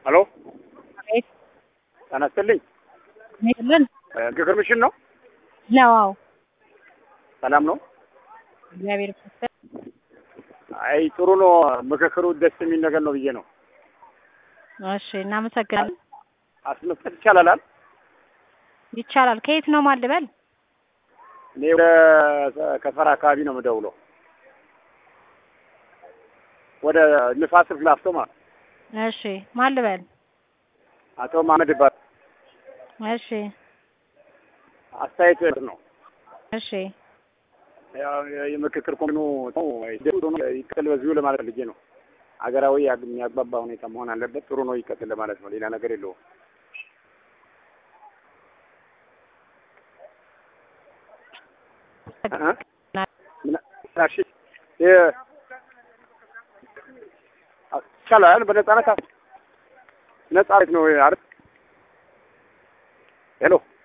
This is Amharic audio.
ሄሎ ጤና ይስጥልኝ። ይልን ምክክር ምሽን ነው። ነው። አዎ ሰላም ነው። እግዚአብሔር ይመስገን። አይ ጥሩ ነው። ምክክሩ ደስ የሚል ነገር ነው ብዬ ነው። እሺ እናመሰግናለን። አስመስጠት ይቻላል። ይቻላል። ከየት ነው ማልበል? እኔ ወደ ከሰራ አካባቢ ነው የምደውለው። ወደ ንፋስ ስልክ ላፍቶ ማለት እሺ ማልበል? አቶ ማመድ ይባላል። እሺ አስተያየት ነው። እሺ ያው የምክክር ኮሚኑ ይቀጥል በዚሁ ለማለት ልጄ ነው። ሀገራዊ የሚያግባባ ሁኔታ መሆን አለበት። ጥሩ ነው፣ ይቀጥል ለማለት ነው። ሌላ ነገር የለውም። ይቻላል። በነጻነት ነጻ ነው አይደል? ሄሎ